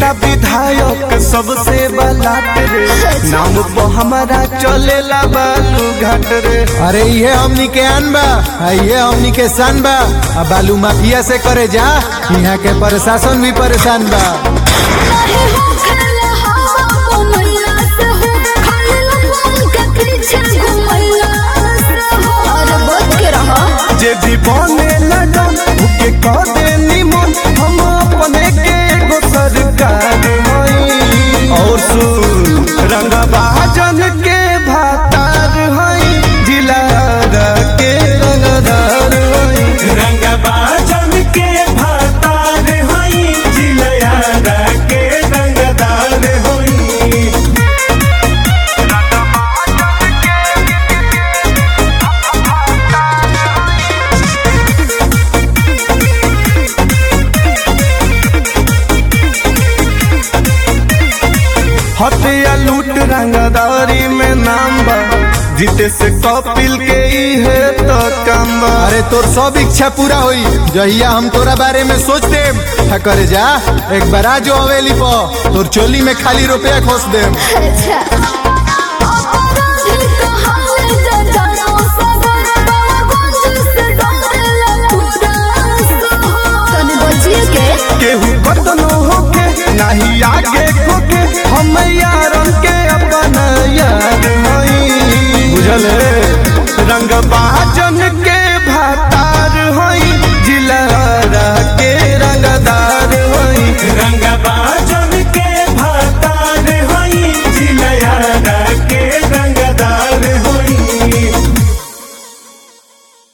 नेता विधायक सबसे बलाट रे नाम पर हमारा चलेला बालू घाट रे अरे ये हमनी के आन बा आ ये हमनी के सान बा आ बालू माफिया से करे जा यहाँ के प्रशासन भी परेशान बा नहीं हो खेला हवा बनैला से हो खाली लोगन के पीछे घुमैला से हो अरे बच के रहा जे भी बने न डन उके कह दे निमन हम अपने के एगो सरकार हई और सुन रंगबाजन के भातार हई जिला के रंगदार हई रंगबाजन के भातार हई जिलयारा के रंगदार होई हत्या लूट रंगदारी में नाम बा जीते से कपिल के ही है तो काम बा अरे तोर सब इच्छा पूरा होई जहिया हम तोरा बारे में सोचते था करे जा एक बार आ जो हवेली पर तोर चोली में खाली रुपया खोस दे अच्छा अपराधी कहावे जजानो सगर बाबूजी से डरेला पूरा शहर तनी बचिए के केहू कतनो होके नाही आगे खोके हम